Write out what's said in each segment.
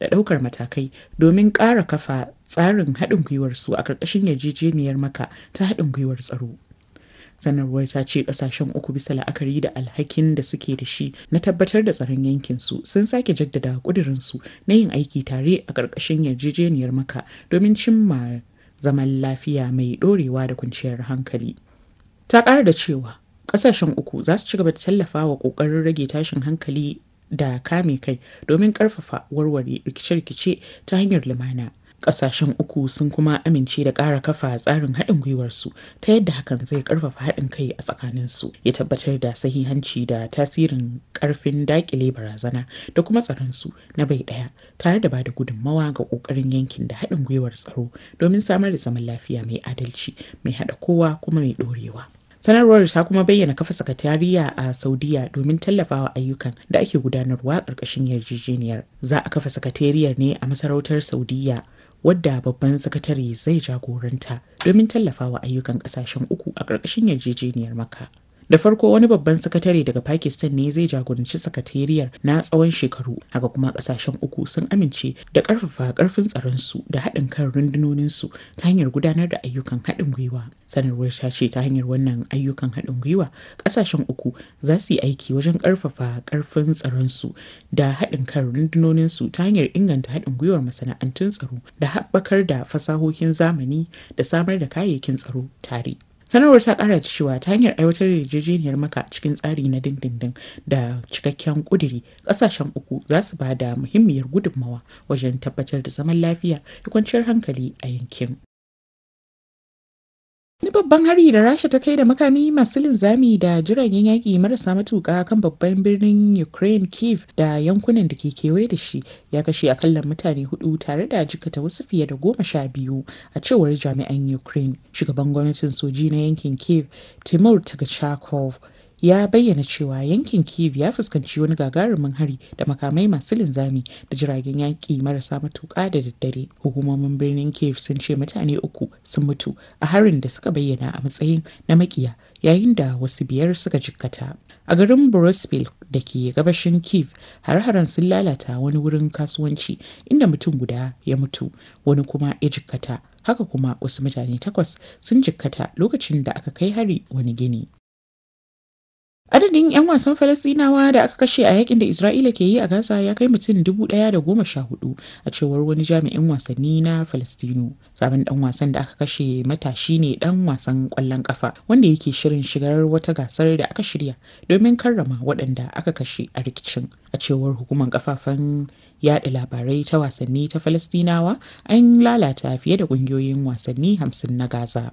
da ɗaukar matakai domin ƙara kafa tsarin haɗin gwiwar su a ƙarƙashin yarjejeniyar maka ta haɗin gwiwar tsaro. sanarwar ta ce kasashen uku bisa la'akari da alhakin da suke da shi na tabbatar da tsaron yankin su sun sake jaddada kudirinsu na yin aiki tare a ƙarƙashin yarjejeniyar maka domin cimma zaman lafiya mai ɗorewa da kwanciyar hankali ta ƙara da cewa ƙasashen uku za su ci gaba da tallafa wa ƙoƙarin rage tashin hankali da kame kai domin ƙarfafa warware rikice-rikice ta hanyar lumana kasashen uku sun kuma amince da ƙara kafa tsarin haɗin gwiwarsu ta yadda hakan zai ƙarfafa haɗin kai a tsakaninsu ya tabbatar da sahihanci da tasirin ƙarfin daƙile barazana da kuma tsaronsu na bai ɗaya tare da bada gudunmawa ga ƙoƙarin yankin da haɗin gwiwar tsaro domin samar da zaman lafiya mai adalci mai haɗa kowa kuma mai ɗorewa. sanarwar ta kuma bayyana kafa sakatariya a saudiya domin tallafawa ayyukan da ake gudanarwa ƙarƙashin yarjejeniyar za a kafa sakatariyar ne a masarautar saudiya wadda babban sakatare zai jagoranta domin tallafawa ayyukan kasashen uku a ƙarƙashin yarjejeniyar maka. Da farko wani babban sakatare daga Pakistan ne zai jagoranci sakatariyar na tsawon shekaru, haka kuma kasashen uku sun amince da ƙarfafa ƙarfin tsaronsu da haɗin kan rundunoninsu ta hanyar gudanar da ayyukan haɗin gwiwa. Sanarwar ta ce ta hanyar wannan ayyukan haɗin gwiwa, ƙasashen uku za su yi aiki wajen ƙarfafa ƙarfin tsaronsu da haɗin kan rundunoninsu ta hanyar inganta haɗin gwiwar masana'antun tsaro da haɓakar da fasahohin zamani da samar da kayayyakin tsaro tare. sanarwar ta kara da cewa ta hanyar aiwatar da yarjejeniyar maka cikin tsari na dindindin da cikakken kuduri kasashen uku za su ba da muhimmiyar gudunmawa wajen tabbatar da zaman lafiya da kwanciyar hankali a yankin Wani babban hari da Rasha ta kai da makami masu linzami da jiragen yaƙi marasa matuƙa kan babban birnin Ukraine Kiev da yankunan da ke kewaye da shi ya kashe akalla mutane hudu tare da jikata wasu fiye da goma sha biyu a cewar jami'an Ukraine. Shugaban gwamnatin soji na yankin Kiev Timur Tagachakov ya bayyana cewa yankin kiev ya fuskanci wani gagarumin hari da makamai masu linzami da jiragen yaƙi marasa matuƙa da daddare hukumomin birnin kiev sun ce mutane uku sun mutu a harin da suka bayyana a matsayin na makiya yayin da wasu biyar suka jikkata a garin borospil da ke gabashin kiev har-haren sun lalata wani wurin kasuwanci inda mutum guda ya mutu wani kuma ya jikkata haka kuma wasu mutane takwas sun jikkata lokacin da aka kai hari wani gini Adadin 'yan wasan Falasɗinawa da aka kashe a yakin da Isra'ila ke yi a Gaza ya kai mutum dubu ɗaya da goma sha hudu a cewar wani jami'in wasanni na Falastinu. Sabon ɗan wasan da aka kashe matashi ne ɗan wasan ƙwallon ƙafa wanda yake shirin shigar wata gasar da aka shirya domin karrama waɗanda aka kashe a rikicin. A cewar hukumar kafafen yaɗa labarai ta wasanni ta Falastinawa an lalata fiye da ƙungiyoyin wasanni hamsin na Gaza.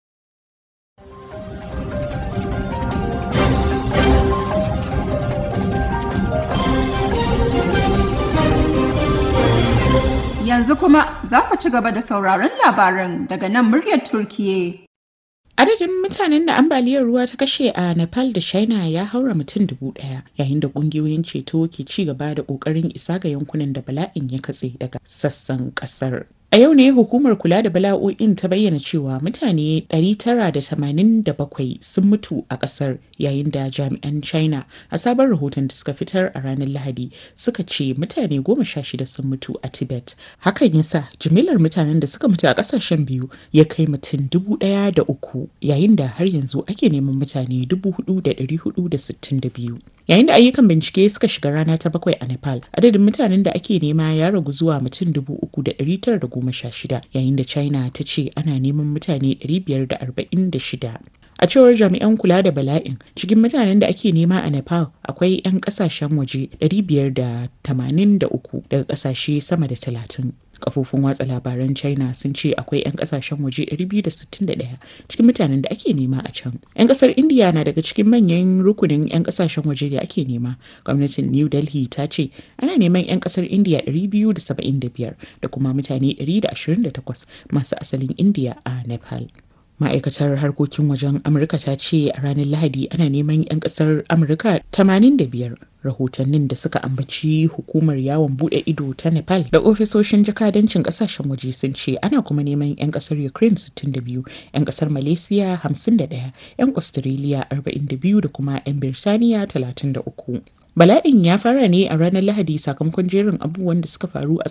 Yanzu kuma za ku ci gaba da sauraron labaran daga nan muryar Turkiye. Adadin mutanen da ambaliyar ruwa ta kashe a Nepal da China ya haura mutum dubu ɗaya yayin da ƙungiyoyin ceto ke ci gaba da ƙoƙarin isa ga yankunan da bala'in ya katse daga sassan ƙasar. A yau ne hukumar kula da bala'o'in ta bayyana cewa mutane 987 sun mutu a ƙasar yayin da jami'an China a sabon rahoton da suka fitar a ranar Lahadi suka ce mutane 16 sun mutu a Tibet. Hakan ya sa jimillar mutanen da suka mutu a ƙasashen biyu ya kai mutum dubu ɗaya da uku yayin da har yanzu ake neman mutane 4,462. Yayin da ayyukan bincike suka shiga rana ta bakwai a Nepal, adadin mutanen da ake nema ya ragu zuwa mutum 3,916 yayin da China ta ce ana neman mutane 546. A cewar jami'an kula da bala'in, cikin mutanen da ake nema a Nepal akwai 'yan kasashen waje 583 daga kasashe sama da 30. Kafofin watsa labaran China sun ce akwai 'yan kasashen waje 261 cikin mutanen da ake nema a can. 'Yan kasar India na daga cikin manyan rukunin 'yan kasashen waje da ake nema. Gwamnatin New Delhi ta ce ana neman 'yan kasar India 275 da kuma mutane 128 masu asalin India a Nepal. ma'aikatar harkokin wajen amurka ta ce a ranar lahadi ana neman 'yan kasar amurka 85 rahotannin da suka ambaci hukumar yawon bude ido ta nepal da ofisoshin jakadancin kasashen waje sun ce ana kuma neman 'yan kasar ukraine 62 'yan kasar malaysia 51 'yan australia 42 da kuma 'yan birtaniya 33 Bala'in ya fara ne a ranar Lahadi sakamakon jerin abubuwan da suka faru a